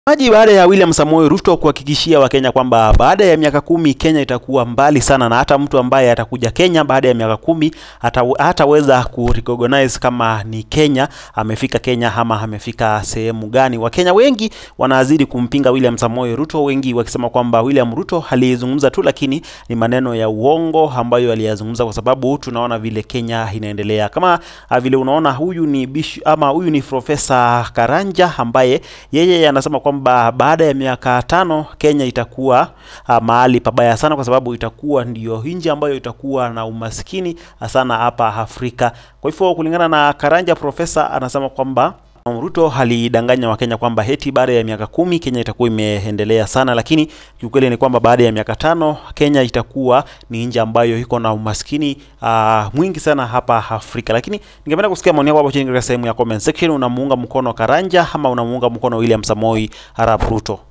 Maji baada ya William Samoei Ruto kuhakikishia Wakenya kwamba baada ya miaka kumi Kenya itakuwa mbali sana, na hata mtu ambaye atakuja Kenya baada ya miaka kumi hata hataweza kurecognize kama ni Kenya amefika Kenya ama amefika sehemu gani. Wakenya wengi wanazidi kumpinga William Samoei Ruto, wengi wakisema kwamba William Ruto aliyezungumza tu, lakini ni maneno ya uongo ambayo aliyazungumza, kwa sababu tunaona vile Kenya inaendelea. Kama ah, vile unaona huyu ni bishu, ama huyu ni Profesa Karanja ambaye yeye anasema kwamba baada ya miaka tano Kenya itakuwa uh, mahali pabaya sana, kwa sababu itakuwa ndiyo nchi ambayo itakuwa na umaskini sana hapa Afrika. Kwa hivyo kulingana na Karanja, profesa anasema kwamba Ruto alidanganya Wakenya kwamba heti baada ya miaka kumi Kenya itakuwa imeendelea sana, lakini kiukweli ni kwamba baada ya miaka tano Kenya itakuwa ni nchi ambayo iko na umaskini uh, mwingi sana hapa Afrika. Lakini ningependa kusikia maoni yako hapo chini katika sehemu ya comment section. Unamuunga mkono Karanja ama unamuunga mkono William Samoei Arap Ruto?